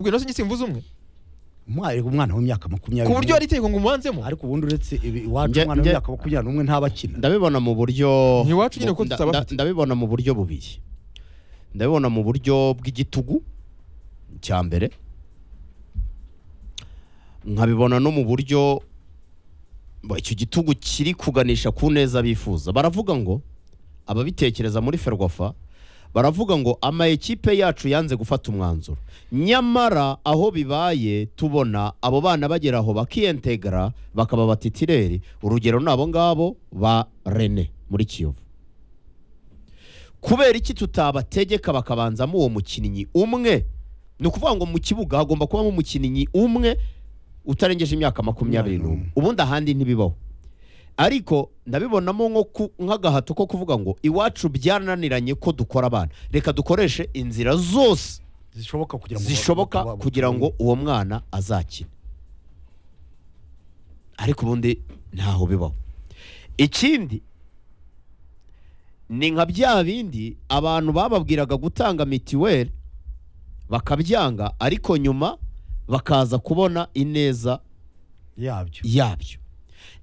ubwo nasi ngisimba umwe umwana umwana w'imyaka makumyabiri ku buryo hari itegeko ngo umubanzemo ariko ubundi uretse ibi iwacu Nge- umwana nge- w'imyaka makumyabiri n'umwe ntabakina ndabibona mu buryo Ntiwacu nyine ko nda- tutaba nda- afite. ndabibona mu buryo bubiri ndabibona mu buryo bw'igitugu cya mbere nkabibona no mu buryo bo, icyo gitugu kiri kuganisha ku neza bifuza baravuga ngo ababitekereza muri ferwafa baravuga ngo ama ekipe yacu yanze gufata umwanzuro nyamara aho bibaye tubona abo bana bagera aho bakiyentegara bakaba batitireri urugero ni abo ngabo ba rene muri kiyovu kubera iki tutabategeka bakabanzamo uwo mukinnyi umwe ni ukuvuga ngo mu kibuga hagomba kubamo umukinnyi umwe utarengeje imyaka makumyabiri n'umwe ubundi ahandi ntibibaho ariko ndabibonamo nko ku- nk'agahato ko kuvuga ngo iwacu byananiranye ko dukora abana reka dukoreshe inzira zose zishoboka kugira ngo zishoboka baba- kugira ngo uwo mwana azakine ariko ubundi ntaho bibaho ikindi ni nka bya bindi abantu bababwiraga gutanga mitiweli bakabyanga ariko nyuma bakaza kubona ineza yabyo yabyo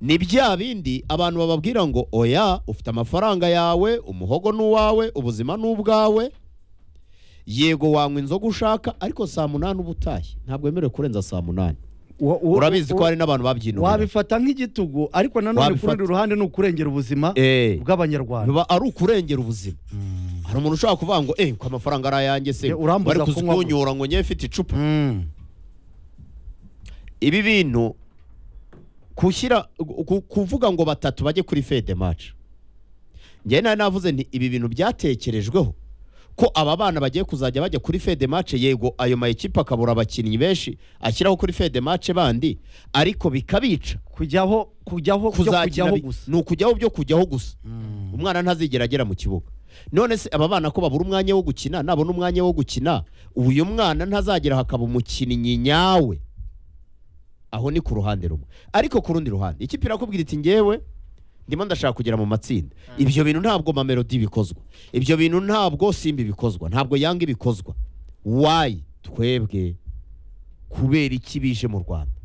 ni bya bindi abantu bababwira ngo oya ufite amafaranga yawe umuhogo ni uwawe ubuzima ni ubwawe yego wanywa inzoga ushaka ariko saa munani uba utashye ntabwo wemerewe kurenza saa munani Wa- wa- urabizi ko wa- hari n'abantu babyinuye wabifata nk'igitugu ariko nanone ku Wabifata. rundi ruhande ni ukurengera ubuzima Eh. bw'abanyarwanda biba ari ukurengera ubuzima hari umuntu ushobora kuvuga ngo eh ko amafaranga ari ayanjye se Ya, urambuza bari kunywa gusa." kuzinyura ngo njye mfite icupa Mm. ibi bintu kushyira ku- kuvuga ngo batatu bajye kuri fede maci njyewe nari navuze nti ibi bintu byatekerejweho ko aba bana bagiye kuzajya bajya kuri fede mace yego ayo mayikipe akabura abakinnyi benshi ashyiraho kuri fede mace bandi ariko bikabica kujyaho kujyaho byo kuzakina kujyaho bi- gusa ni ukujyaho byo kujyaho gusa umwana ntazigera agera mu kibuga none se aba bana ko babura umwanya wo gukina nabona umwanya wo gukina uyu mwana ntazagera hakaba umukinnyi nyawe aho ni ku ruhande rumwe ariko ku rundi ruhande ikipe irakubwira iti ngewe ndimo ndashaka kugera mu matsinda ibyo bintu ntabwo mamelodi bikozwa ibyo bintu ntabwo simba bikozwa ntabwo yanga ibikozwa wayi twebwe kubera iki bije mu rwanda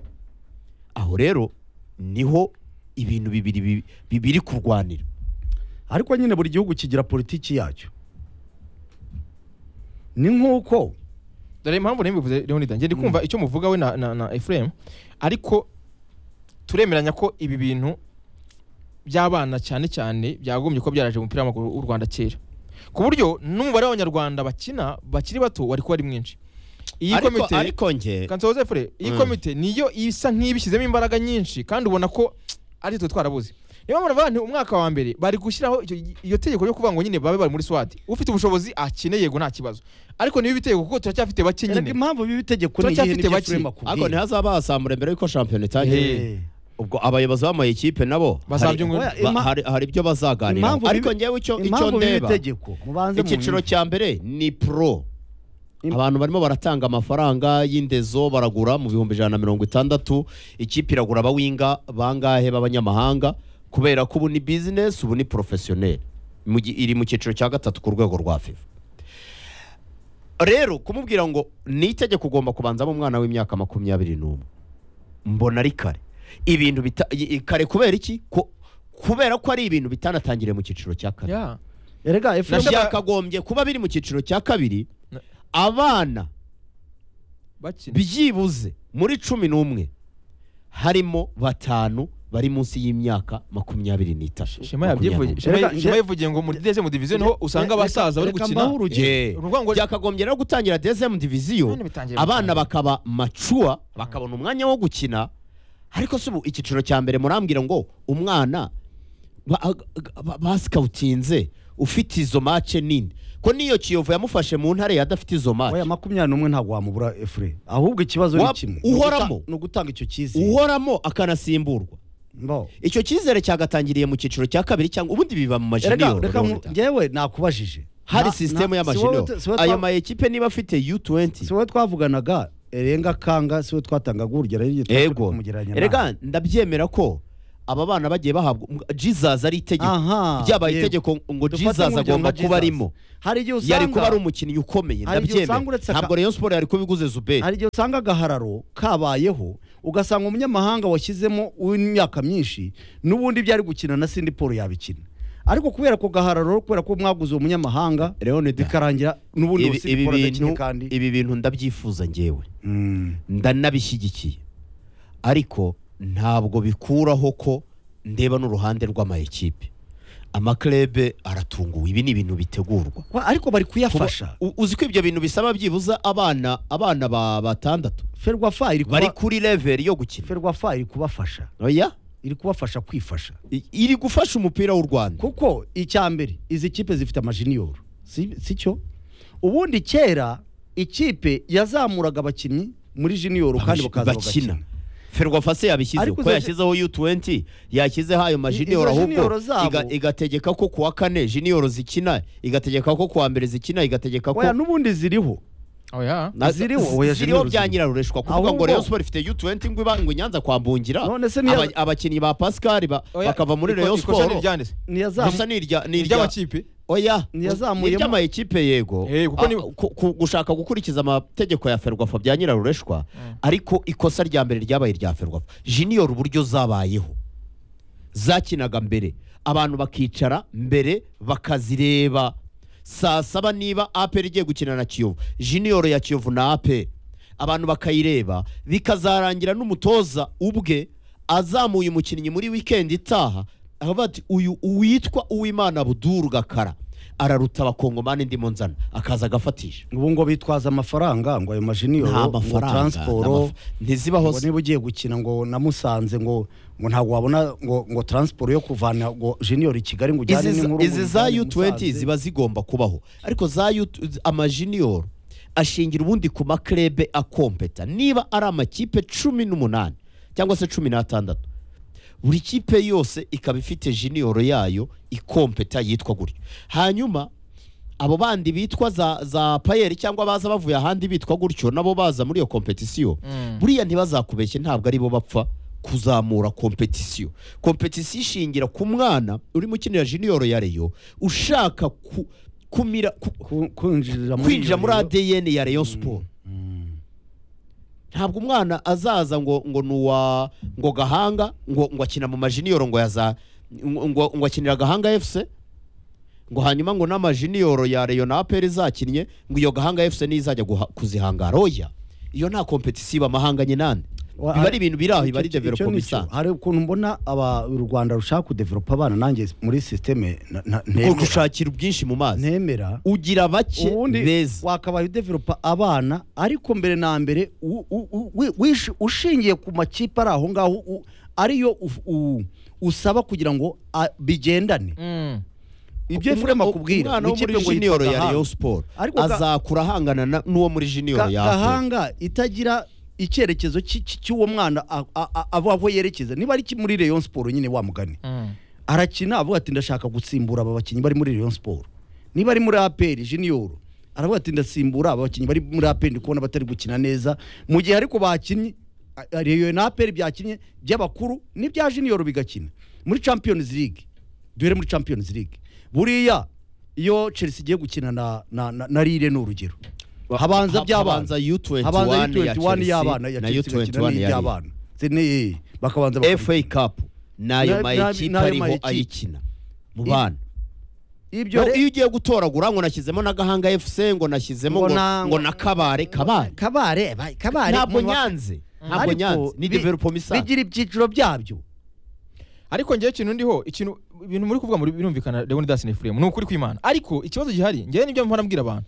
aho rero niho ibintu bibiri bi- bibiri kurwanira ariko nyine buri gihugu kigira politiki yacyo ni nk'uko dore impamvu nari mbivuze Leonidas njye ndi kumva icyo muvuga we na na, na Ephraim ariko turemeranya ko ibi bintu by'abana cyane cyane byagombye kuba byaraje mu mupira w'amaguru w'u Rwanda kera ku buryo n'umubare w'abanyarwanda bakina bakiri bato wari kuba ari mwinshi iyi ariko, komite ariko nge kansoze fure iyi Mm. komite niyo isa nk'ibishyizemo imbaraga nyinshi kandi ubona ko ari twe twarabuze niyo mpamvu nti umwaka wa mbere bari gushyiraho icyo- iyo tegeko ryo kuvuga ngo nyine babe bari muri swati ufite ubushobozi akine yego nta kibazo ariko niba ibitego kuko turacyafite bake erega nyine impamvu bibi itegeko ni Turacyafite iyihe nicyo bake. Frema ariko akubwiye ntihazaba hasambura mbere yuko shampiyona itangiye Hey. Eh. ubwo abayobozi b'amayikipe nabo hari, Bazabyungura. Oya, ba- ima- hari, hari ibyo bazaganira impamvu ariko bibi- ngewe icyo icyo impamvu bibi ndeba itegeko mubanze icyiciro cya mbere ni pro Im- abantu barimo baratanga amafaranga y'indezo baragura mu bihumbi ijana na mirongo itandatu ikipe iragura abawinga bangahe b'abanyamahanga kubera ko ubu ni bizinesi ubu ni porofesiyoneri Mu gi- iri mu cyiciro cya gatatu ku rwego rwa fifa rero kumubwira ngo ni itegeko ugomba kubanzamo umwana w'imyaka makumyabiri n'umwe mbona ari kare ibintu bita i- i- kare kubera iki Ku- kubera ko ari ibintu bitanatangiriye mu cyiciro cya kane Ya. erega Nashaka- efurema byakagombye kuba biri mu cyiciro cya kabiri Na- abana bakina byibuze muri cumi n'umwe harimo batanu bari munsi y'imyaka makumyabiri n'itatu shema yabyivuye Makumyabiri. Shema- Erega- shema yivugiye ngo muri dezemu diviziyo niho usanga Reka- abasaza bari reka gukina mbahe urugero. Eh, Uruvuga ngo- byakagombye rero gutangira dezemu diviziyo None bitangiye bitangiye. abana bakaba macua bakabona umwanya wo gukina ariko si ubu icyiciro cya mbere murambwira ngo umwana ba- ba- basikawutinze ufite izo mace nini ko n'iyo kiyovu yamufashe mu ntare yadafite izo mace oya makumyabiri n'umwe ntabwo wamubura efure ahubwo ikibazo ni Wa- kimwe uhoramo. Ni uguta- ni ugutanga icyo cyizere uhoramo akanasimburwa Mbaho. icyo cyizere cyagatangiriye mu cyiciro cya kabiri cyangwa ubundi biba mu erega majiniyoro reka Leonida. ngewe nakubajije hari Na- sisitemu na- y'amajiniyoro si wowe- si wowe ayo twa- mayikipe niba afite si u20 wowe twavuganaga erenga kanga si wowe twatangaga urugero hirya yego kumugereranya nawe. rega ndabyemera ko aba bana bagiye bahabwa um- jesus ari itegeko aha byabaye yego. itegeko ngo Dufate jesus nk'urugero agomba nka kuba Jesus. arimo hari igihe usanga yari kuba ari umukinnyi ukomeye Hari igihe ndabyemera usanga uretse aka- ntabwo rayon siporo yari kubiguze zuberi hari igihe usanga agahararo kabayeho ugasanga umunyamahanga washyizemo w'imyaka myinshi n'ubundi byari gukina na sindi paul yabikina ariko kubera ko gahararo kubera ko mwaguze uwo munyamahanga leonida bikarangira n'ubundi uwo ibi sindi ibi paul adakinnye bintu kandi ibi bintu ndabyifuza ngewe Mm. ndanabishyigikiye ariko ntabwo bikuraho ko ndeba n'uruhande rw'amayikipe amaklebe aratunguwe ibi ni ibintu bitegurwa Wa- ariko bari Kuba- kuyafasha u- uzi ko ibyo bintu bisaba byibuza abana abana ba batandatu ferwafa iri bari kuba kuri level yo gukina ferwafa iri kubafasha oya iri kubafasha kwifasha I- iri gufasha umupira w'u Rwanda kuko icya mbere izi kipe zifite amajiniyoro si si cyo ubundi kera ikipe yazamuraga abakinnyi muri jiniyoro kandi bakaza bakina bagakina ferwafase yabishyizeho Ariko ko izo- yashyizeho u20 yashyizeho ayo majiniyoro izo ahubwo junior zabo- iga- igategeka ko kuwa kane jiniyoro zikina igategeka ko kuwa mbere zikina igategeka ko oya n'ubundi ziriho oya Na- Ziriho, z- oya, ziriho junior bya ziriho. nyirarureshwa kuvuga ngo Ahubwo- Rayon Sport ifite U20 ngo iba- ngo inyanza kwa Mbungira None se niya- Aba- abakinnyi ba Pascal ba- bakava muri Rayon Sport ntiryanditse gusa niyazamu ni irya ni irya iry'amakipe oya Ntiyazamuyemo. ni iry'amayikipe yego Eh, kuko Ah, ni- ku- ku- gushaka gukurikiza amategeko ya ferwafa bya nyirarureshwa ariko ikosa rya mbere ryabaye irya ferwafa junior uburyo zabayeho zakinaga mbere abantu bakicara mbere bakazireba saa saba niba aperi igiye gukina na kiyovu junior ya kiyovu na aperi abantu bakayireba bikazarangira n'umutoza ubwe azamuye umukinnyi muri wikendi itaha aravuga ati uyu uwitwa uwimana buduru gakara araruta abakongomani ndimo nzana akaza agafatisha ubu ngo bitwaza amafaranga ngo ayo majiniyoro nta ngo mafaranga nta taransiporo maf- ntizibaho ngo se. niba ugiye gukina ngo na musanze ngo ngo ntabwo wabona ngo ngo taransiporo yo kuvana ngo jiniyoro i kigali ngo ujyane Izi- n'inkuru izi za U20 ziba zigomba kubaho ariko za U- amajiniyoro ashingira ubundi ku maklebe akompeta niba ari amakipe cumi n'umunani cyangwa se cumi n'atandatu buri kipe yose ikaba ifite jiniyoro yayo ikompeta yitwa gutyo hanyuma abo bandi bitwa za, za payeri cyangwa baza bavuye ahandi bitwa gutyo nabo baza muri iyo kompetisiyo Mm. buriya ntibazakubeshye ntabwo aribo bapfa kuzamura kompetisiyo kompetisiyo ishingira ku mwana urimo ukinira jiniyoro ya reyo ushaka ku, kumira ku, kwinjira kwinjira muri iyo- ADN ya Rayon Sport ntabwo umwana azaza ngo ngo nuwa ngo gahanga ngo ngo akina mu majiniyoro ngo yaza ngo ngo- ngo akinira gahanga FC ngo hanyuma ngo n'amajiniyoro ya Rayon na APR zakinnye ngo iyo gahanga FC nizajya guha- kuzihangara oya iyo nta kompetisiyo bamahanganye nande Wa- biba ari ibintu biri aho icyo- biba ari icyo- icyo development ni cyo. isanzwe hari ukuntu mbona aba u rwanda rushaka kudevelopa abana nanjye muri sisiteme na- na- ntemera gushakira ubwinshi mu mazi ntemera ugira bake ubundi beza wakabaye udevelopa abana ariko mbere na mbere u- u- u- wi- wish- ushingiye ku makipe ari aho ngaho u- ariyo uf- u- usaba kugira ngo a- bigendane Mm. ibyo Efurema akubwira umwana ni wo muri ikipe ngo junior yitwa ya Rayon Gahanga. Sport Ariko ga- azakura ahangana na- n'uwo muri junior Ga- ya Apple. gahanga itagira icyerekezo cy- cy- cy'uwo mwana a- a- a- ava aho yerekeza niba ari iki muri Rayon Sport nyine wa mugani Mm. arakina avuga ati ndashaka gutsimbura aba bakinnyi bari muri Rayon Sport niba ari muri APR Junior aravuga ati ndasimbura aba bakinnyi bari muri APR ndi kubona batari gukina neza mu gihe ariko bakinnye a- a- Rayon na APR byakinnye by'abakuru n'ibya Junior bigakina muri Champions League duhere muri Champions League buriya iyo Chelsea igiye gukina na na, na, na Lille ni urugero habanza Ha- by'abana habanza U21 habanza ya U21 Chelsea y'abana ya na Chelsea U21 igakina ya n'iby'abana Zene- bakabanza FA Cup Na- nayo na- mayikipe nayo ariho mayikipe. ayikina mu I- bana ibyo Ngo re- iyo ugiye gutoragura ngo nashyizemo na Gahanga FC ngo nashyizemo Ngo ngo na- ngo na Kabare Kabare kabare ba- kabare ntabwo mu ma- nyanze ntabwo Ariko nyanze ni bi- development isanzwe bigira ibyiciro byabyo ariko ngewe ikintu ndiho ikintu ibintu muri kuvuga muri birumvikana leonidas na efuremu ni ukuri kw'imana ariko ikibazo gihari ngewe nibyo mpora mbwira abantu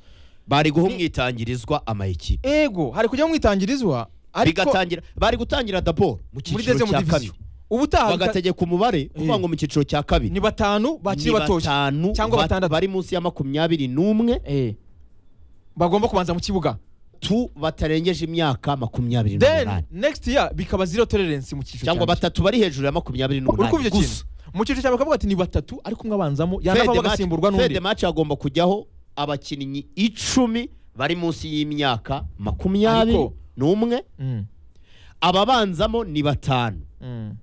bari guha umwitangirizwa amayikipe ego hari kujya mwitangirizwa ariko bigatangira bari gutangira daboro mu muri cyiciro deuxième cya division kabiri ubutaha bika- bagategeka umubare kuvuga Eh. ngo mu cyiciro cya kabiri ni batanu bakiri ni batoya batanu cyangwa ba- batandatu. bari munsi ya makumyabiri n'umwe Eh. bagomba kubanza mu kibuga tu batarengeje imyaka makumyabiri then n'umunani next year bikaba zero tolerance mu cyiciro cyangwa cya mbere. batatu bari hejuru ya makumyabiri uri kumva n'umunani icyo kintu gusa mu cyiciro cya mbere bakavuga ati ni batatu ariko umwe abanzamo yanava bagasimburwa fede n'undi maci hagomba kujyaho abakinnyi icumi bari munsi y'imyaka makumyabiri Ariko- n'umwe Mm. ababanzamo ni batanu Mm.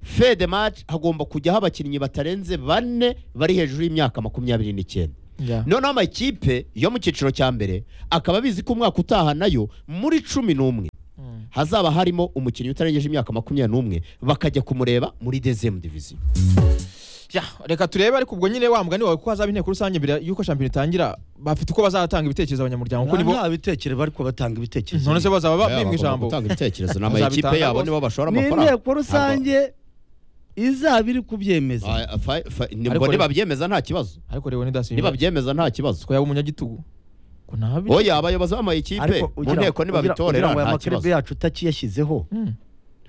fede match hagomba kujyaho abakinnyi batarenze bane bari hejuru y'imyaka makumyabiri n'icyenda Yeah. noneho amakipe yo mu cyiciro cya mbere akaba abizi ko umwaka utaha nayo muri cumi n'umwe Mm. hazaba harimo umukinnyi utarengeje imyaka makumyabiri n'umwe bakajya kumureba muri dezemu diviziyo Ya, reka turebe ariko ubwo nyine wa mugani wawe ko hazaba inteko rusange mbere y'uko shampiyona itangira bafite uko bazatanga ibitekerezo abanyamuryango kuko nibo nta bitekerezo ariko batanga ibitekerezo none se bazaba bimwe bagomba ijambo gutanga ibitekerezo ni Bazabitanga amakipe yabo bose. nibo bashora ni amafaranga inteko rusange izaba iri kubyemeza Ah, fa- fa- ni- Ariko bo rero- nibabyemeza nta kibazo ariko rero nidasimba nibabyemeza nta kibazo ko yaba umunyagitugu ko nabi oya abayobozi b'amakipe ariko mu nteko nibabitorera aya nta makerebe kibazo yacu utakiyashyizeho Mm.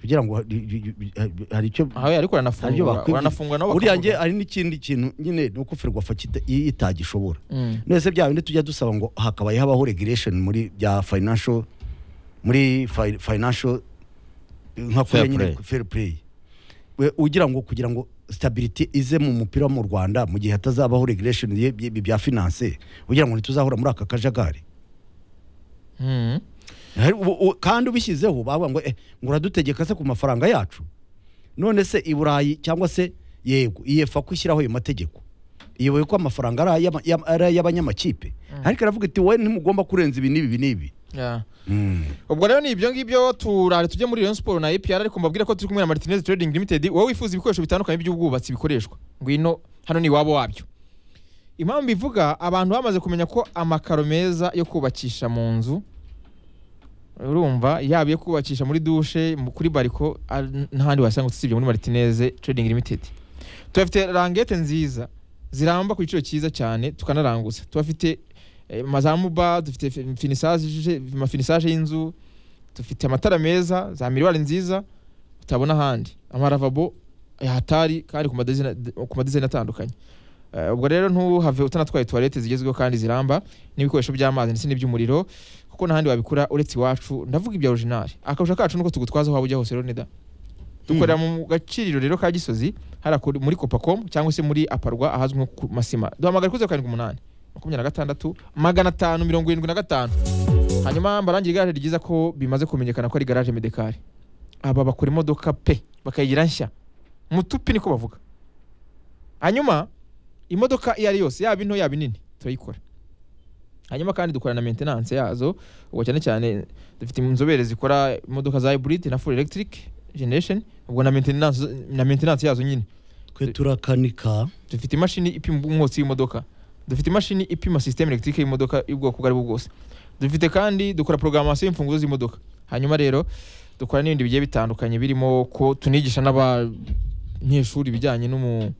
kugira ngo hari- hari icyo Aha ariko aribyo uranafungwa bakwiye uranafungwa nabo buriya bakavuga. nge hari n'ikindi kintu nyine ni uko ferwafa kita- i- itagishobora Mm. nese bya bindi tujya dusaba ngo hakabaye habaho regulation muri bya financial muri fi- financial nka Fair kuriya nyine play. fair play We- ugira ngo kugira ngo stability ize mu mupira wo mu Rwanda mu gihe hatazabaho regulation ye- bye- bya finance ugira ngo ntituzahora muri aka kajagari Mm. Hari- u- u- kandi ubishyizeho bavuga ngo eh, ngo uradutegeka se ku mafaranga yacu none se i burayi cyangwa se yego iyefa ko ishyiraho ayo mategeko iyoboye ko amafaranga ari ay'ama- y'ama- ari ay'abanyamakipe ariko aravuga iti wowe ntimugomba kurenza ibi n'ibi ibi n'ibi Yeah. ubwo rero ni ibyo ngibyo turare tujye muri Rayon Sport na APR ariko mbabwire ko turi kumwe na Martinez Trading Limited wowe wifuza ibikoresho bitandukanye by'ubwubatsi bikoreshwa ngwino hano ni iwabo wabyo impamvu ivuga abantu bamaze kumenya ko amakaro meza yo kubakisha mu nzu urumva yaba iyo kubakisha muri dushe mu- kuri bariko ari- n'ahandi wasanga usibye muri Martinez Trading Limited tubafite rangete nziza ziramba ku giciro cyiza cyane tukanaranguza tubafite eh, mazamuba dufite fi- finisaje amafinisage y'inzu dufite amatara meza za miriwari nziza utabona ahandi amaravabo hatari kandi ku madizayini- ku madizayini atandukanye Eh, ubwo rero ntuhave utanatwaye tuwarete zigezweho kandi ziramba n'ibikoresho by'amazi ndetse n'iby'umuriro kuko n'ahandi wabikura uretse iwacu ndavuga ibya orijinali akabusha kacu nuko tugutwaza waba ujya hose rero nida dukorera mu gaciriro rero ka gisozi hariya kuri- muri copacomu cyangwa se muri aparwa ahazwi nko ku masima duhamagara kuri zeru karindwi umunani makumyabiri na gatandatu magana atanu mirongo irindwi na gatanu hanyuma mbarangire igare ryiza ko bimaze kumenyekana ko ari garaje medekari aba bakora imodoka pe bakayigira nshya mutupi niko bavuga hanyuma imodoka iyo ari yose yaba into yaba inini turayikora hanyuma kandi dukora na maintenance yazo ubwo cyane cyane dufite inzobere zikora imodoka za hybrid na full electric generation ubwo na maintenance, na maintenance yazo nyine twe turakanika dufite imashini ipima umwotsi w'imodoka dufite imashini ipima systeme electrique y'imodoka y'ubwoko ubwo ari bwo bwose dufite kandi dukora programmation y'imfunguzo z'imodoka hanyuma rero dukora n'ibindi bigiye bitandukanye birimo ko tunigisha n'abanyeshuri ibijyanye n'umu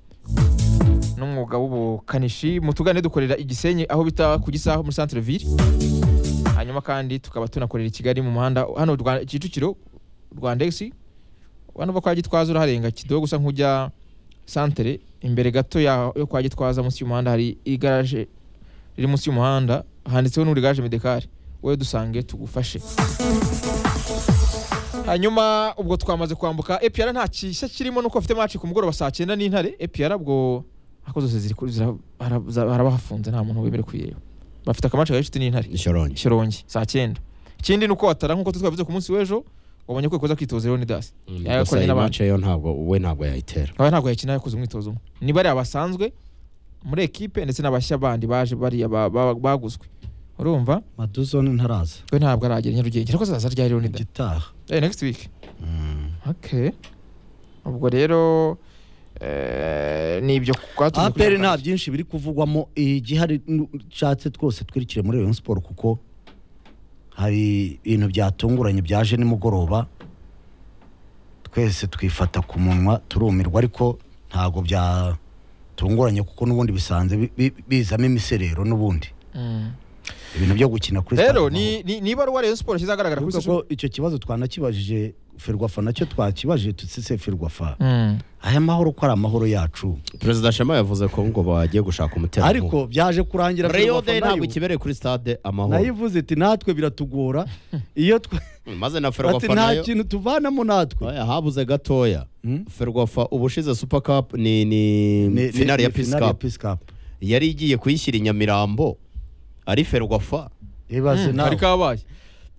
n'umwuga w'ubukanishi mutugane dukorera igisenyi aho bita ku gisaho muri centre ville hanyuma kandi tukaba tunakorera i kigali mu muhanda hano Rwa- kicukiro rwandexi hano kwa gitwaza uraharenga kidogo gusa nk'ujya santere imbere gato ya- yo kwa gitwaza munsi y'umuhanda hari igaraje riri munsi y'umuhanda handitseho n'uri garaje medekari wowe dusange tugufashe hanyuma ubwo twamaze kwambuka epr nta kishya kirimo nuko bafite maci ku mugoroba saa cyenda n'intare epr ubwo ako zose ziri kuri- zira- hara- za- harabahafunze nta muntu wemerewe kuyireba bafite akamaci gahishuti n'intare ishorongi shyorongi saa cyenda ikindi ni uko watara nk'uko twabivuze ku munsi w'ejo wabonye ko ikoza kwitoza leonidas gusa yakoranye iyi n'abandi mace yo ntabwo we ntabwo yayitera aba ntabwo yakina yakoze umwitozo umwe ni bariya basanzwe muri ekipe ndetse n'abashya bandi baje bariya ba- ba- baguzwe urumva maduzone ntaraza we ntabwo aragera i nyarugenge ariko azaza rya leonidas igitaha Eh, next week okay ubwo rero eh, ni ibyo twatuze kuri apr nta Nyakatsi. byinshi biri kuvugwamo igihari nshatse twose twirikire muri rayon siporo kuko hari ibintu byatunguranye byaje nimugoroba twese twifata ku munwa turumirwa ariko ntabwo byatunguranye kuko n'ubundi bisanze bi- bi- bizamo imiserero n'ubundi Mm. ibintu byo gukina kuri rero Stade ni ni- ni ibaruwa rayon sport shyize ahagaragara kuri Ariko social ko icyo kibazo twanakibajije ferwafa nacyo twakibajije tutsise ferwafa Mm. aya mahoro ko ari amahoro yacu perezida shema yavuze ko ngo bagiye gushaka umuterankunga ariko byaje kurangira reyo Ferwafa de ntabwo nayo- ikibereye kuri stade amahoro nayivuze iti natwe biratugora iyo twe maze na bati ferwafa nta nayo kintu tuvanamo natwe Oya, habuze gatoya Hmm? ferwafa ubushize super cup ni ni Ni- ni- finali ya ni peace finale cup Peace Cup. yari igiye kuyishyira i nyamirambo ari ferwafa ibaze Mm, kari nawe kabaye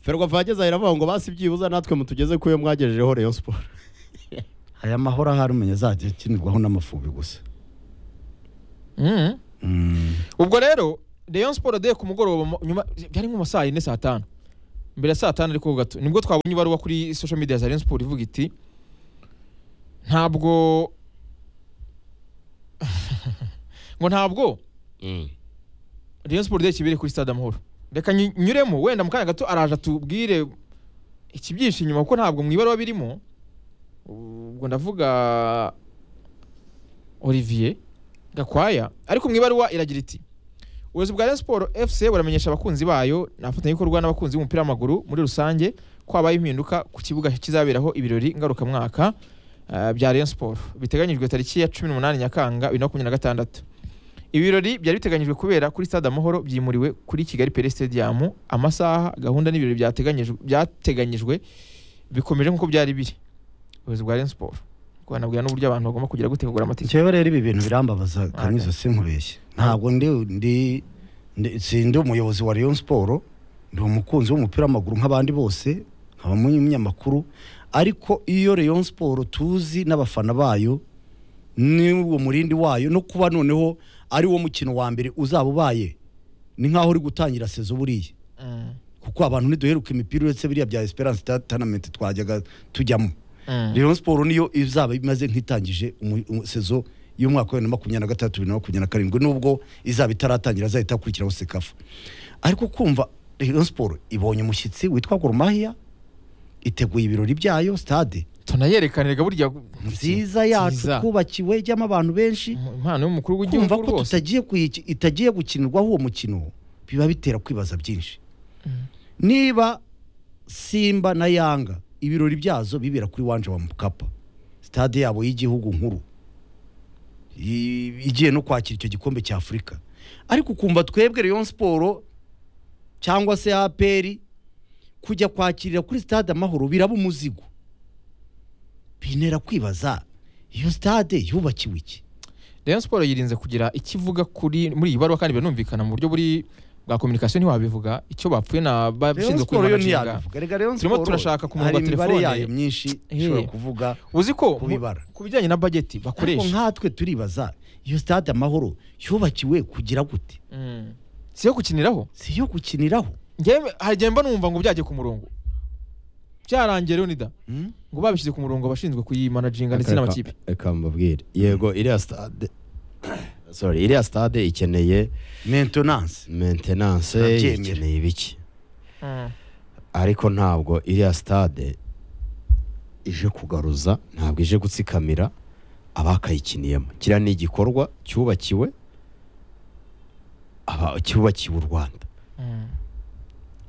ferwafa yageze aho iravuga ngo basi byibuze natwe mutugeze ku yo mwagejejeho reyo siporo hari amahoro ahari umenya azajya akinirwaho n'amafubi gusa Mhm. Mm. ubwo rero Rayon Sport de ku mugoroba mu- nyuma byari nko mu ma saa yine saa tanu mbere ya saa tanu ariko gato nibwo twabonye ibaruwa kuri social media za Rayon Sport ivuga iti ntabwo ngo ntabwo Rayon Sport de kibere kuri Stade Amahoro reka nyi- nyuremo wenda mu kanya gato araje atubwire ikibyinshi inyuma kuko ntabwo mu ibaruwa birimo ubwo ndavuga Olivier Gakwaya ariko mu ibaruwa iragira iti ubuyobozi bwa Rayon Sport FC buramenyesha abakunzi bayo n'abafatanyabikorwa n'abakunzi b'umupira w'amaguru muri rusange ko habaye impinduka ku kibuga kizaberaho ibirori ngarukamwaka ah, bya Rayon Sport biteganyijwe tariki ya 18 Nyakanga 2026 ibi birori byari biteganyijwe kubera kuri Stade Amahoro byimuriwe kuri Kigali Pele Stadium amasaha gahunda n'ibirori byateganyijwe byateganyijwe bikomeje nk'uko byari biri ubuyobozi bwa Rayon Sport rwanabwira n'uburyo abantu bagomba kugira gute kugura amatike njyewe rero ibi bintu birambabaza kanyuze sinkubeshye ntabwo ndi ndi ndi- sindi umuyobozi wa Rayon Sport ndi umukunzi w'umupira w'amaguru nk'abandi bose nkaba umunyamakuru ariko iyo Rayon Sport tuzi n'abafana bayo n'uwo murindi wayo no kuba noneho ari wo mukino wa mbere uzaba ubaye ni nk'aho uri gutangira sezo buriya Mm, kuko abantu ntiduheruka imipira uretse biriya bya Esperance Tournament twajyaga tujyamo mm. Rayon Sport niyo izaba imaze nk'itangije umu- umu- sezo y'umwaka wa bibiri na makumyabiri na gatatu bibiri na makumyabiri na karindwi nubwo izaba itaratangira azahita akurikiraho sekafa ariko kumva Rayon Sport ibonye umushyitsi witwa Gorumahia iteguye ibirori byayo stade tunayerekanirega burya nziza yacu Nziza. kubakiwe ijyamo abantu benshi Mu- impano y'umukuru w'igihugu kumva ko rwose tutagiye kuyi- itagiye gukinirwaho uwo mukino biba bitera kwibaza byinshi niba simba na yanga ibirori byazo bibera kuri wanje wa mukapa sitade yabo y'igihugu nkuru I- igiye no kwakira icyo gikombe cya afurika ariko ukumva twebwe Rayon Sport cyangwa se aperi kujya kwakirira kuri stade amahoro biraba umuzigo bintera kwibaza iyo stade yubakiwe iki Rayon Sport yirinze kugira ikivuga kuri muri iyi baruwa kandi biranumvikana mu buryo buri bwa communication ntiwabivuga icyo bapfuye na Rayon babishinzwe Sport yo kubibaga ntiyabivuga reka Rayon Turimo Sport turashaka kumurwa hari imibare telefone. yayo myinshi ishobora Eh. kuvuga uzi ko mu- kubibara. ku bijyanye na budget ariko bakoresha nkatwe turibaza iyo stade amahoro yubakiwe kugira gute Mm. si yo gukiniraho si iyo gukiniraho Njyewe hari igihe mba numva ngo byagiye ku murongo byarangiye Leonida ngo babishyize ku murongo abashinzwe kuyimanaginga ndetse n'amakipe reka mbabwire yego iriya stade sorry iriya stade ikeneye maintenance maintenance Nabyemera. ikeneye ibiki Mm. ariko ntabwo iriya stade ije kugaruza ntabwo ije gutsikamira abakayikiniyemo kiriya ni igikorwa cyubakiwe aba- cyubakiwe u rwanda Mm.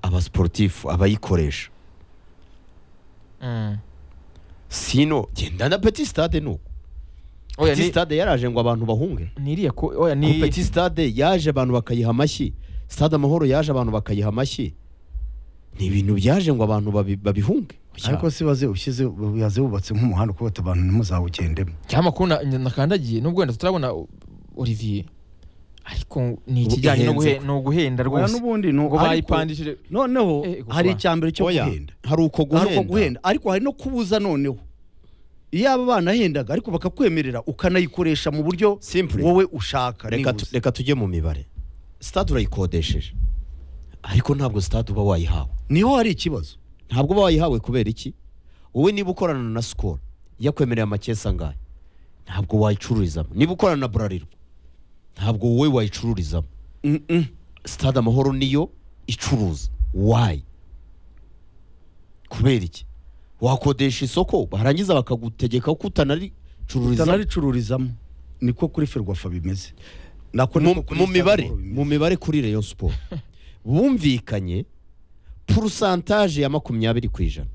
abasiporutifu abayikoresha Mm. sino genda na petit stade nuko Oya, petit ni- stade yaraje ngo abantu bahunge ni iriya ko- oya, ni- ni... petit stade yaje abantu bakayiha amashyi stade amahoro yaje abantu bakayiha amashyi ni ibintu byaje ngo abantu babi- babihunge ariko si baze ushyize baze bubatse nk'umuhanda kuko abantu ntimuzawugendemo cyamakuru na- nakandagiye nubwo wenda tutarabona Olivier ariko ni Ubu ikijyanye no ihenze guhe- no guhenda Oya, rwose n'ubundi ni ngo ariko- bayipandishije noneho Eh, gusa. hari icya mbere cyo Oya, guhenda hari uko hari uko guhenda guhenda ariko hari no kubuza noneho iyo aba banahendaga ariko bakakwemerera ukanayikoresha mu buryo Simple. wowe ushaka reka tu- nibuze. reka tujye mu mibare stade urayikodesheje ariko ntabwo stade uba wayihawe niho hari ikibazo ntabwo uba wayihawe kubera iki wowe niba ukorana na sikoro yakwemereye amakesi angahe ntabwo wayicururizamo niba ukorana na burarirwa ntabwo wowe wayicururizamo Mm-mm. stade amahoro niyo icuruza wayi kubera iki wakodesha isoko barangiza bakagutegeka ko utanaricururizamo ricururizamo niko kuri ferwafa bimeze nako mu niko kuri mu Star mibare Amahoro bimeze. mu mibare kuri Rayon Sport bumvikanye purusantaje ya makumyabiri ku ijana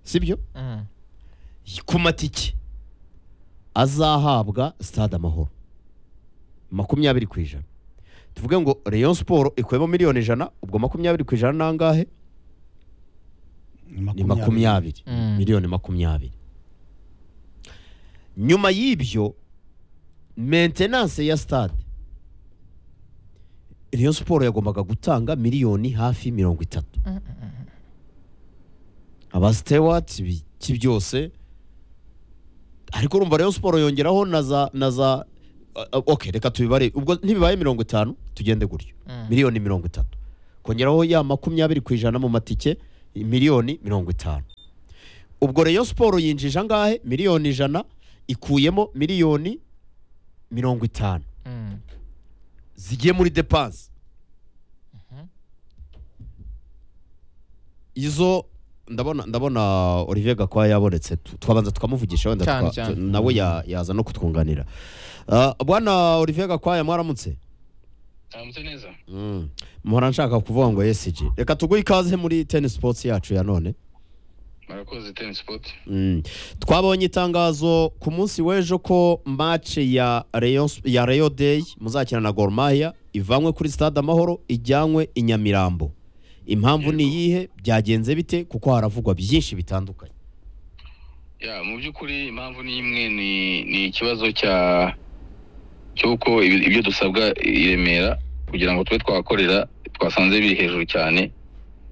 sibyo Mm. ku matike azahabwa stade amahoro makumyabiri ku ijana tuvuge ngo Rayon Sport ikuyemo miliyoni ijana ubwo makumyabiri ku ijana ni angahe ni makumyabiri Mm. miliyoni makumyabiri nyuma y'ibyo maintenance ya stade Rayon Sport yagombaga gutanga miliyoni hafi mirongo itatu aba stewart iki byose ariko urumva rero siporo yongeraho na za na za ah, ah, ok reka tubibare ubwo ntibibaye mirongo itanu tugende gutyo Mm. miliyoni mirongo itatu kongeraho ya makumyabiri ku ijana mu matike miliyoni mirongo itanu ubwo rero siporo yinjije angahe miliyoni ijana ikuyemo miliyoni mirongo itanu Mm. zigiye muri depanse izo ndabona ndabona olivier gakwaya yabonetse Tu- twabanza tukamuvugisha wenda Cyane, tuka- cyane. tu- nawe ya- yaza no kutwunganira Ah, bwana olivier gakwaya mwaramutse Tamutse neza. Mm. mpora nshaka kuvuga ngo esg reka tuguhe ikaze muri tennis sports yacu ya none Murakoze tennis sport. Mm. twabonye itangazo ku munsi w'ejo ko match ya Rayon Sp- ya Rayo Day muzakina na Gor Mahia ivanywe kuri stade Amahoro ijyanywe i Nyamirambo impamvu ni iyihe byagenze bite kuko haravugwa byinshi bitandukanye Ya mu by'ukuri impamvu ni imwe ni ni ikibazo cya cy'uko ibi- ibyo dusabwa i Remera kugira ngo tube twakorera twasanze biri hejuru cyane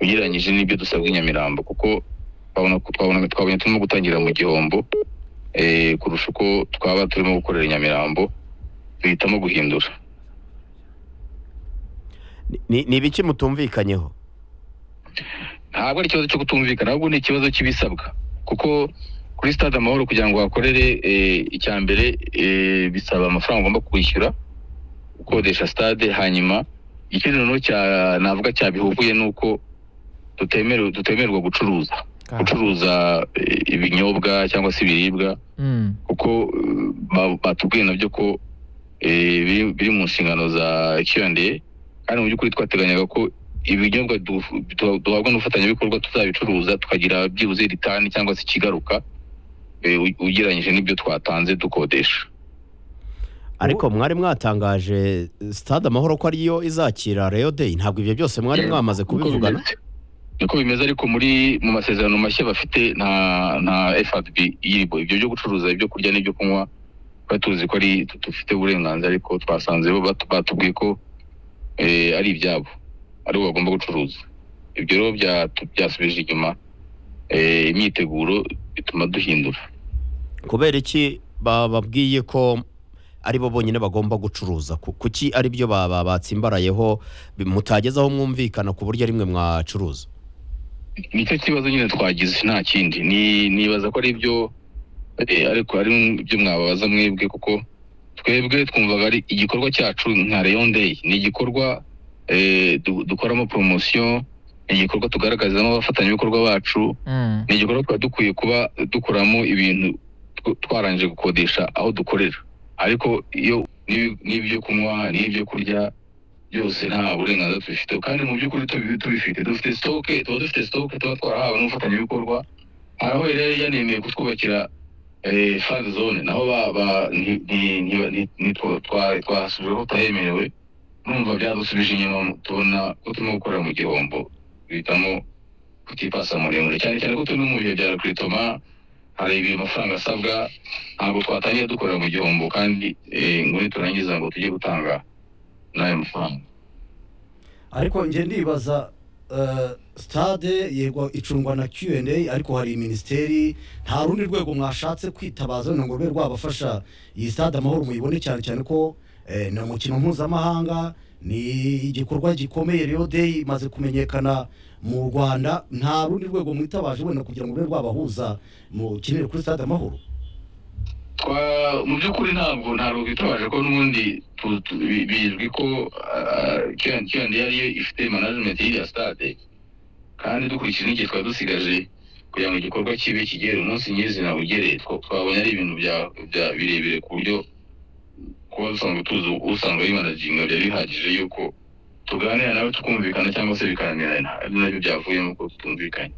ugereranyije n'ibyo dusabwa i Nyamirambo kuko twabona twabona twabonye turimo gutangira mu gihombo eh, kurusha uko twaba turimo gukorera i Nyamirambo duhitamo guhindura. ni ni ibiki mutumvikanyeho ntabwo ari ikibazo cyo kutumvikana ahubwo ni ikibazo cy'ibisabwa kuko kuri stade amahoro kugira ngo hakorere icya mbere eh, bisaba amafaranga ugomba kwishyura ukodesha stade hanyuma ikindi noneho cya- navuga cyabihuguye ni uko tutemerewe tutemerwa gucuruza gucuruza eh, ibinyobwa cyangwa se ibiribwa Mm. kuko eh, ba- batubwiye nabyo ko eh, biri biri mu nshingano za Q&A kandi mu by'ukuri twateganyaga ko ibinyobwa du- du- duhabwa n'ubufatanyabikorwa tuzabicuruza tukagira byibuze ritani cyangwa se ikigaruka eh, u- ugereranyije n'ibyo twatanze dukodesha ariko mwari mwatangaje stade Amahoro ko ariyo izakira Rayo Day ntabwo ibyo byose mwari mwamaze Niko kubivugana bimeze. niko bimeze ariko muri mu masezerano mashya bafite nta nta FRB iriho ibyo byo gucuruza ibyo kurya n'ibyo kunywa twari tuzi ko ari tu- dufite uburenganzira ariko twasanze bo batu- batubwiye ko eh, ari ibyabo ari bo bagomba gucuruza ibyo rero byatu- byasubije inyuma eh, imyiteguro bituma duhindura kubera iki bababwiye ko ari bo bonyine bagomba gucuruza Ku- kuki ari byo ba- ba- batsimbarayeho bi- mutagezaho mwumvikana ku buryo rimwe mwacuruza nicyo kibazo nyine twagize nta kindi Ni- nibaza ko ari ibyo eh, ariko ari ibyo mwababaza mwebwe kuko twebwe twumvaga ari igikorwa cyacu nka Rayon Day ni igikorwa eh, du- dukoramo promosiyo ni igikorwa tugaragarizamo abafatanyabikorwa bacu Mm. ni igikorwa tuba dukwiye kuba dukuramo ibintu tw- twarangije gukodesha aho dukorera ariko iyo n'ibi- n'ibyo kunywa n'ibyo kurya byose nta burenganzira tubifite kandi mu by'ukuri tubi- tubifite dufite sitoke tuba dufite sitoke tuba twarahawe n'umufatanyabikorwa haraho rero yanemeye kutwubakira eh, fan zone naho ba- ba- nti- nti- nti- nti- nti- twa- twa- twahasubije aho tutahemerewe numva byadusubije inyuma tubona ko turimo gukorera mu gihombo duhitamo kutipasa muremure cyane cyane ko turi no mu bihe bya rukritoma hari ibi amafaranga asabwa ntabwo twatangiye dukorera mu gihombo kandi eh, ngo niturangiza ngo tujye gutanga n'ayo mafaranga ariko njye ndibaza eh, stade yego icungwa na Q&A ariko hari minisiteri nta rundi rwego mwashatse kwitabaza wenda ngo rube rwabafasha iyi stade amahoro muyibone cyane cyane ko eh, ni umukino mpuzamahanga ni igikorwa gikomeye Rio Day imaze kumenyekana mu Rwanda nta rundi rwego mwitabaje wenda kugira ngo rube rwabahuza mu kinire kuri stade amahoro Twa- mu by'ukuri ntabwo ntabwo twitabaje ko n'ubundi tu- tu- bi- bizwi ko kiyoni yari ifite management y'iriya stade kandi dukurikije n'igihe twari dusigaje kugira ngo igikorwa kibe kigere umunsi nyir'izina ugere twa- twabonye ari ibintu bya- bya- birebire ku buryo kuba dusanzwe tuzi usanga bimanaginga byari bihagije yuko tuganira nawe tukumvikana cyangwa se bikananirana ari nabyo byavuyemo ko tutumvikanye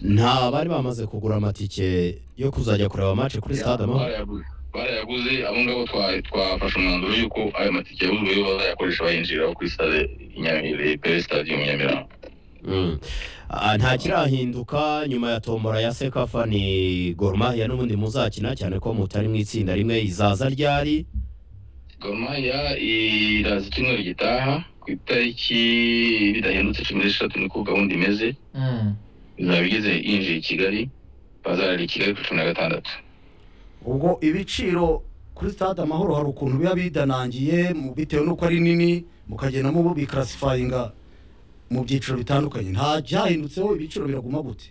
nta bari bamaze kugura amatike yo kuzajya kureba match kuri stade amahoro Barayaguze. barayaguze abo ngabo twa- twafashe umwanzuro y'uko ayo matike yaguzwe yo bazayakoresha bayinjiriraho kuri stade i Nyamire- kuri stadium i Nyamirambo Mm. Ah, nta kirahinduka nyuma ya tombora ya sekafa ni Gor Mahia n'ubundi muzakina cyane ko mutari mu itsinda rimwe izaza ryari Gor Mahia iraza icyumweru gitaha ku itariki bidahindutse cumi n'eshatu niko gahunda imeze Mm. izaba igeze yinjiye i Kigali bazarara i Kigali ku cumi na gatandatu ubwo ibiciro kuri stade amahoro hari ukuntu biba bidanangiye mu- bitewe n'uko ari nini mukagenda mubikarasifayinga mu byiciro bitandukanye nta byahindutseho ibiciro biraguma gute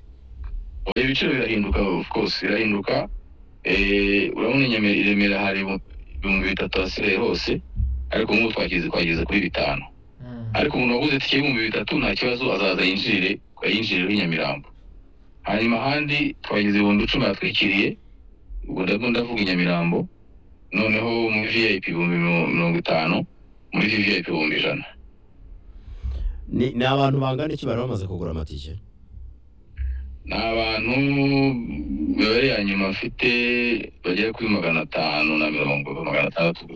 ibiciro birahinduka of course birahinduka Eh, urabona i Nyame- i remera hari ibihumbi bitatu hasigaye hose ariko nk'ubu twageze twageze kuri bitanu ariko umuntu waguze itike y'ibihumbi bitatu nta kibazo azaza yinjirire yinjirire i nyamirambo hanyuma ahandi twageze ibihumbi icumi hatwikiriye ubwo ndabwo ndavuga i nyamirambo noneho muri vip ibihumbi mirongo mirongo itanu muri vip ibihumbi ijana ni ni abantu bangana iki bari bamaze kugura amatike ni abantu imibare ya nyuma afite bagera kuri magana atanu na mirongo magana atandatu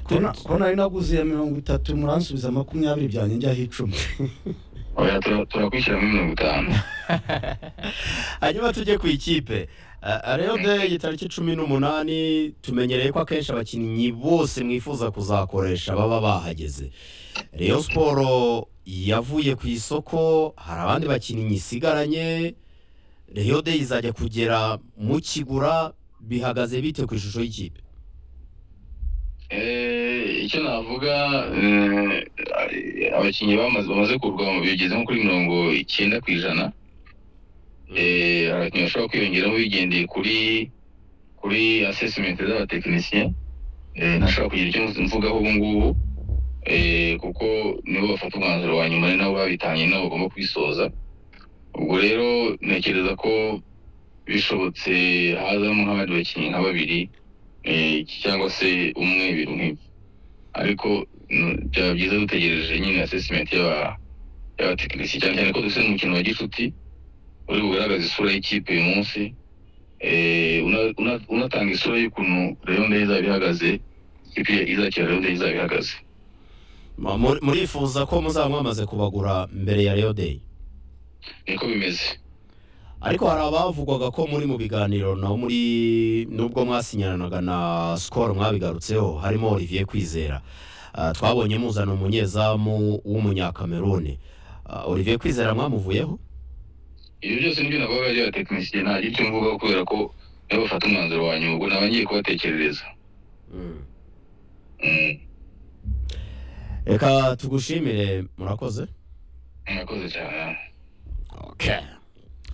Kona- ko nari naguze iya mirongo itatu muransubiza makumyabiri byanjye njyaho icumi Oya, tura- turakwishyira muri mirongo itanu hanyuma tujye ku ikipe Ah, rero de itariki cumi n'umunani tumenyereye ko akenshi abakinnyi bose mwifuza kuzakoresha baba bahageze Rayon siporo yavuye ku isoko hari abandi bakinnyi isigaranye Rayon de izajya kugera mu kigura bihagaze bite ku ishusho y'ikipe Eh, icyo navuga eh, abakinnyi bamaze bamaze kugurwa bigeze nko kuri mirongo icyenda ku ijana Eh, hari abakinnyi bashobora kwiyongeramo bigendeye kuri kuri assessment z'abatekinisiye Eh, ntashobora kugira icyo mvugaho ubu ngubu Eh, kuko nibo bafata umwanzuro wa nyuma ni nabo babitanye ni nabo bagomba kubisoza ubwo rero ntekereza ko bishobotse hazamo nk'abandi bakinnyi nka babiri eh, cyangwa se umwe ibintu nk'ibyo ariko mm, byaba byiza dutegereje nyine assessment y'aba- y'abatekinisiye cyane cyane ko dufite n'umukino wa gicuti uri bugaragaza isura y'ikipe uyu munsi Eh, una- una- unatanga isura y'ukuntu Rayon Day izaba ihagaze ikipe izakira Rayon Day izaba ihagaze Ma- muri- murifuza ko muzaba mwamaze kubagura mbere ya Rayon de niko bimeze ariko hari abavugwaga ko muri mu biganiro na muri nubwo mwasinyananaga na sikoro mwabigarutseho harimo olivier kwizera Ah, twabonye muzana umunyezamu w'umunyakameruni Ah, olivier kwizera mwamuvuyeho ibyo byose nibyo navuga ari abatekinisiye nta gito mvugaho kubera ko nibo bafata umwanzuro wa nyuma ubwo naba ngiye kubatekerereza Mm, reka tugushimire murakoze mwakoze cyane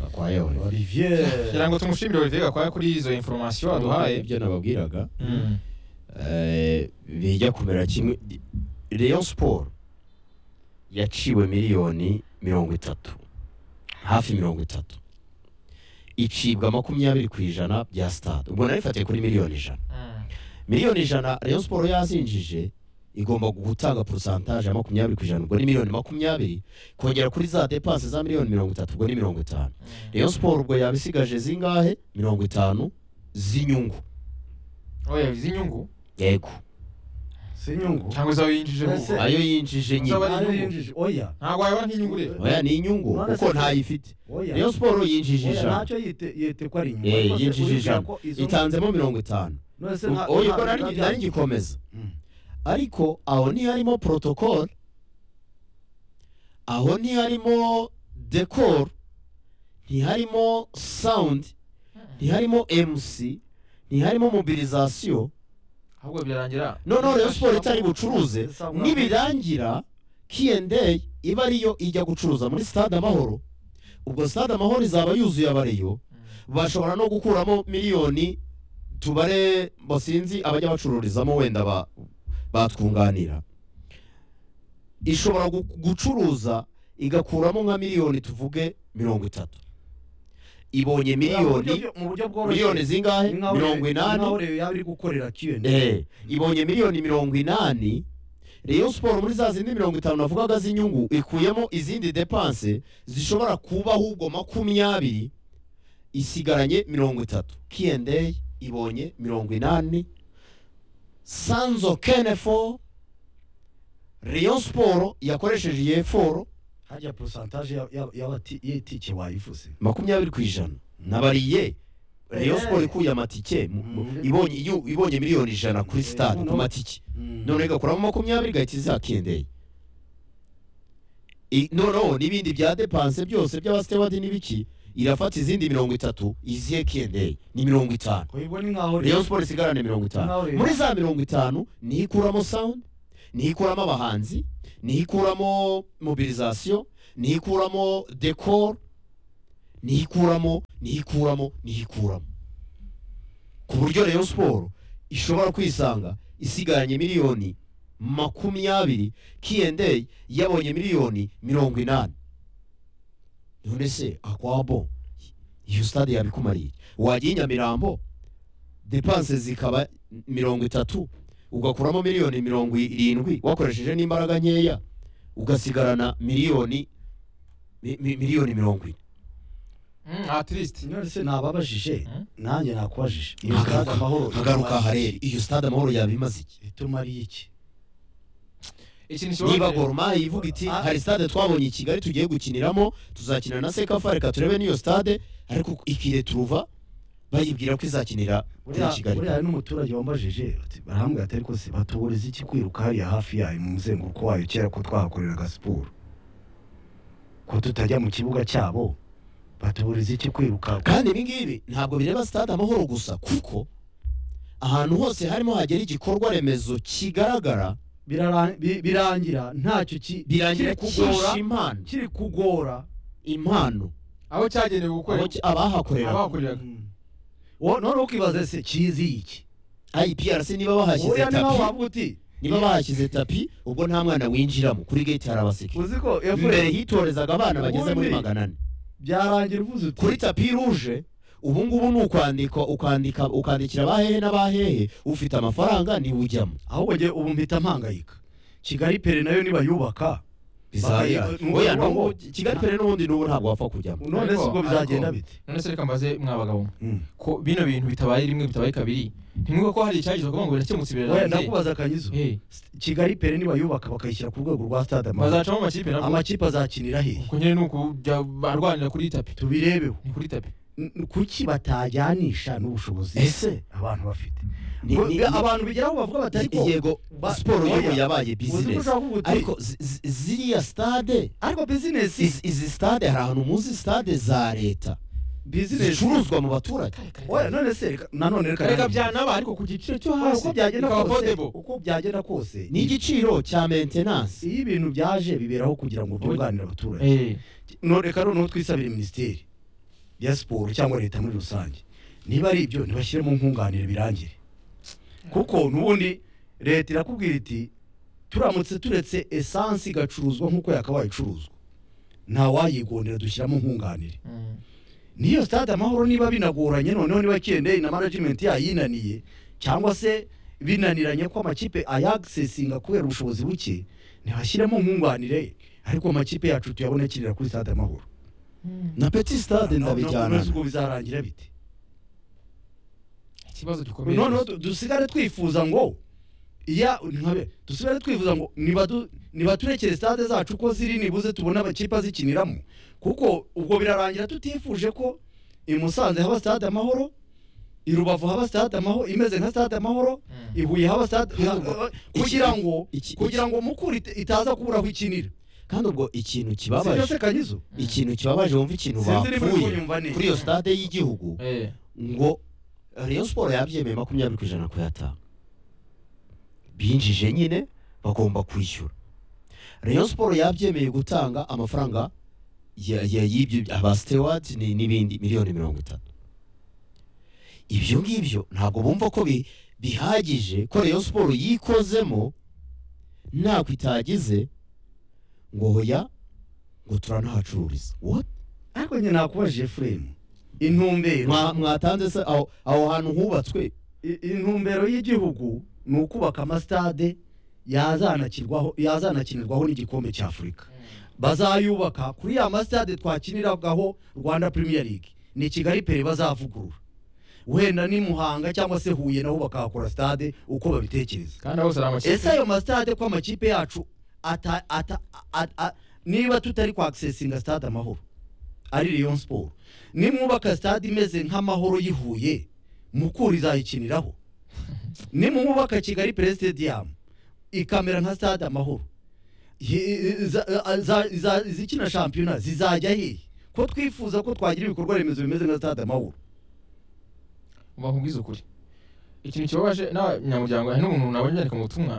gakwaye Olivier. olivier kugira ngo tumushimire olivier gakwaya kuri izo inforomasiyo aduhaye ibyo nababwiraga Mm. eh, bijya kumera kimwe Rayon Sport yaciwe miliyoni mirongo itatu hafi mirongo itatu icibwa makumyabiri ku ijana bya stade ubwo narifatiye kuri miliyoni ijana miliyoni ijana Rayon Sport yazinjije igomba gutanga porosantaje ya makumyabiri ku ijana ubwo ni miliyoni makumyabiri kongera kuri za depanse za miliyoni mirongo itatu ubwo ni mirongo itanu Rayon Sport ubwo yabisigaje zingahe mirongo itanu z'inyungu oya iz'inyungu yego si inyungu cyangwa izo yinjijemo Ese- ayo yinjije nyine Zaba ari Ariyo inyungu. yinjije oya ntabwo wayobora nk'inyungu rero oya ni inyungu None kuko se- ntayifite oya Rayon Sport yinjije Oya, ijana ntacyo yite yite ko ari inyungu Eh, Rwose yinjije uribwira ijana ko izo- itanzemo mirongo itanu None se nta- oya nta- ubwo nari nta- nari ngikomeza Mm. ariko aho ntiharimo protocol aho ntiharimo decor ntiharimo sound ntiharimo mc ntiharimo mobilisation ahubwo birarangira noneho Rayon Sport itari bucuruze Sasa mwa- nibirangira K&A iba ariyo ijya gucuruza muri stade amahoro ubwo stade amahoro izaba yuzuye abariyo bashobora no gukuramo miliyoni tubare basinzi abajya bacururizamo wenda ba- batwunganira ishobora gu- gucuruza igakuramo nka miliyoni tuvuge mirongo itatu ibonye Mu buryo miliyoni byo- mu buryo bworoshye miliyoni zingahe Ni nkaho mirongo Re- ni inani nkaho Re yaba iri gukorera Q&A. Eh, ibonye miliyoni mirongo inani Rayon Sport muri za zindi mirongo itanu navugaga z'inyungu ikuyemo izindi depanse zishobora kuba ahubwo makumyabiri isigaranye mirongo itatu K&A ibonye mirongo inani Sanzo Kenefo Rayon Sport yakoresheje yeforo hajya porosantaje y'itike wayivuze makumyabiri ku ijana nabariye Rayon Sport ikuye amatike mu- mu- ibonye iyo- ibonye miliyoni ijana kuri stade ku matike none igakuramo makumyabiri igahita izakendeye I- noneho n'ibindi bya depanse byose by'abasitewadi n'ibiki irafata izindi mirongo itatu iziye kiyendeye ni mirongo itanu ubibona nkaho rayon sport isigarane mirongo itanu muri za mirongo itanu niho ikuramo sound niho ikuramo abahanzi niho ikuramo mobilisation niho ikuramo decor niho ikuramo niho ikuramo niho ikuramo ku buryo rayon sport ishobora kwisanga isigaranye miliyoni makumyabiri K&A yabonye miliyoni mirongo inani none se akwabo iyo stade yabikumariye wajya i nyamirambo depanse zikaba mirongo itatu ugakuramo miliyoni mirongo irindwi wakoresheje n'imbaraga nkeya ugasigarana miliyoni mi- mi- miliyoni mirongo ine ah triste nonese nababajije Hmm? nanjye nakubajije iyo stade amahoro nkagaruka hareri iyo stade amahoro yabimaze iki itumariye iki ikintu niba kibabwira goroma ivuga iti Ah. hari stade twabonye i kigali tugiye gukiniramo tuzakina na sekafa reka turebe n'iyo stade ariko ikire turuva bayibwira ko izakinira muri kigali buriya hari n'umuturage wambajije ati barahambwe atari ko se batubureza iki kwiruka hariya hafi yayo mu muzenguruko wayo kera ko twahakoreraga siporo ko tutajya mu kibuga cyabo batubureza iki kwiruka kandi ibi ngibi ntabwo bireba stade amahoro gusa kuko ahantu hose harimo hagera igikorwa remezo kigaragara Birara- bi- birangira ntacyo ki- birangira kiri kugora kisha impano kiri kugora impano aho cyagenewe gukorera abo ki- abahakorera abahakoreraga Mm. Wo- none ukibaza se kizi iki iprc niba bahashyize buriya niba tapi wavuga uti niba bahashyize tapi ubwo nta mwana winjiramo kuri gate hari abaseke uzi ko mbere efure hitorezaga abana bageze muri Ubundi- magana ane byarangira uvuze uti kuri tapi ruje ubu ngubu ni ukwandika ukandika ukandikira abahehe n'abahehe ufite amafaranga niwe ujyamo ahubwo njye ubu mpita mpangayika kigali pere nayo nibayubaka bizabira Ba- oya nubu- n'ubu kigali pere n'ubundi n'ubu ntabwo wapfa kujyamo none se ubwo Ariko- bizagenda ariko- bite none se reka mbaze mwa bagabo ko bino bintu bitabaye rimwe bitabaye kabiri ntimwuko ko hari icyagizwe kuvuga ngo birakemutse Oya, birarangiye ndakubaza akanyizo Eh, kigali pere nibayubaka bakayishyira ku rwego rwa stade amahoro bazacamo mu makipe nabwo amakipe azakinira hehe ubwo nyine ni ukujya barwanira kuri tapi tubirebeho ni kuri tapi N- n- kuki batajyanisha n'ubushobozi ese abantu bafite ni- Ngo- ni- ga- abantu bigeraho bavuga batari ko yego ba- siporo y'ubu oya, uzi yabaye ko bizinesi ushaka kuvuga uti- ariko zi- zi- ziriya stade ariko bizinesi izi izi stade hari ahantu muzi stade za leta bizinesi zicuruzwa mu baturage oya none se reka- nanone reka reka byanaba ariko ku giciro cyo Oya, hasi uko byagenda bikaba kose affordable. uko byagenda kose n'igiciro cya maintenance iyo ibintu byaje biberaho kugira ngo byunganire abaturage Eh, no reka noneho twisabire minisiteri ya siporo cyangwa leta muri rusange niba ari ibyo ntibashyiremo nkunganire birangire kuko n'ubundi leta irakubwira iti turamutse turetse esansi igacuruzwa nk'uko yakabaye icuruzwa nta wayigondera dushyiramo nkunganire mm. n'iyo stade amahoro niba binagoranye noneho niba kiyendeye na management yayinaniye cyangwa se binaniranye ko amakipe ayagisesinga kubera ubushobozi buke ntibashyiremo nkunganire ariko amakipe yacu tuyabone akinira kuri stade amahoro na petit stade ndabijyana ubwo bizarangira bite ikibazo gikomeye noneho du- dusigare twifuza ngo iya nkabe dusigare twifuza ngo nibadu- nibaturekere stade zacu ko ziri nibuze tubone amakipe azikiniramo kuko ubwo birarangira tutifuje ko i Musanze haba stade amahoro i Rubavu haba stade amahoro imeze nka stade amahoro Mm. i Huye haba stade Ahubwo- kugira ngo iki- iki- kugira ngo mukuru ita- itaza kubura aho ikinira kandi ubwo ikintu kibabaje sibyo se kanyizo ikintu kibabaje wumva ikintu Sinzi niba uri bapfuye kunyumva neza. kuri iyo stade y'igihugu Eh, ngo Rayon Sport yabyemeye makumyabiri ku ijana kuyatanga binjije nyine bagomba kwishyura Rayon Sport yabyemeye gutanga amafaranga ya- ya- y'ibyo aba stewards ni- n'ibindi miliyoni mirongo itatu ibyo ngibyo ntabwo bumva ko bi- bihagije ko Rayon Sport yikozemo ntako itagize ngo hoya ngo turanahacururiza what ariko nyine nakubajije frame intumbero Mwa- mwatanze se aho aho hantu hubatswe I- intumbero y'igihugu ni ukubaka amasitade yazanakirwaho yazanakinirwaho n'igikombe cya afurika bazayubaka kuri ya masitade twakiniragaho rwanda premier league ni kigali pere bazavugurura wenda ni muhanga cyangwa se huye naho bakahakora stade uko babitekereza kandi aho hari ese amakipe ayo masitade ko amakipe yacu ata, ata, a, a, niba tutari kwakisesinga stade amahoro ari Rayon Sport nimwubaka stade imeze nk'amahoro yihuye mukura izayikiniraho nimwubaka Kigali Pre Stadium ikamera nka stade amahoro Ye- za- za- za- izikina shampiyona zizajya hehe ko twifuza ko twagira ibikorwa remezo bimeze nka stade amahoro bakubwiza ukuri ikintu kibabaje n'abanyamuryango hari n'umuntu nabonye yandika mu butumwa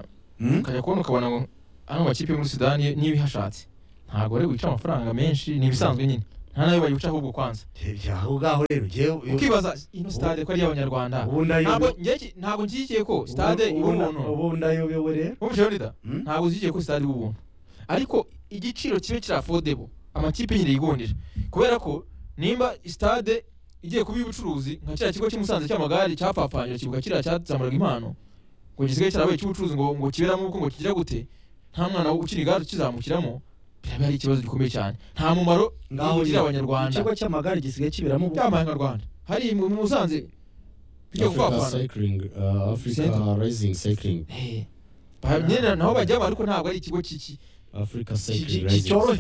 ukajya kubona ukabona ngo hano amakipe yo muri sudani n'ibihashatse ntabwo ari wica amafaranga menshi ni ibisanzwe nyine nta nayo bayica ahubwo kwanza aho ngaho rero njyewe ukibaza ino stade ko ari iy'abanyarwanda ubu nayo ntabwo njye- ntabwo nshyigikiye ko stade iba umuntu ubu ndayobewe rero wumva Jean-Leader? Hmm? ntabwo zishyigikiye ko stade iba umuntu ariko igiciro kibe kiri affordable amakipe nyine yigondera kubera ko nimba stade igiye kuba iy'ubucuruzi nka kiriya kigo cy'umusanze cy'amagare cyapfapfanyije kibuga kiriya cyazamuraga impano ngo gisigaye cyarabaye icy'ubucuruzi ngo ngo kiberamo ubukwe ngo kigira gute nta mwana ukina igare ukizamukiramo biraba ari ikibazo gikomeye cyane nta mumaro ugirira abanyarwanda ikigo cy'amagare gisigaye kiberamo ubu- cy'amahanga abanyarwanda hari mu mu musanze bijya Africa gupfapfana Cycling, uh, Africa Center. Rising Cycling, Eh, ba- nyine naho bajyamo ariko ntabwo ari ikigo cy'iki Africa ki- Cycling ki- Rising. cyoroheye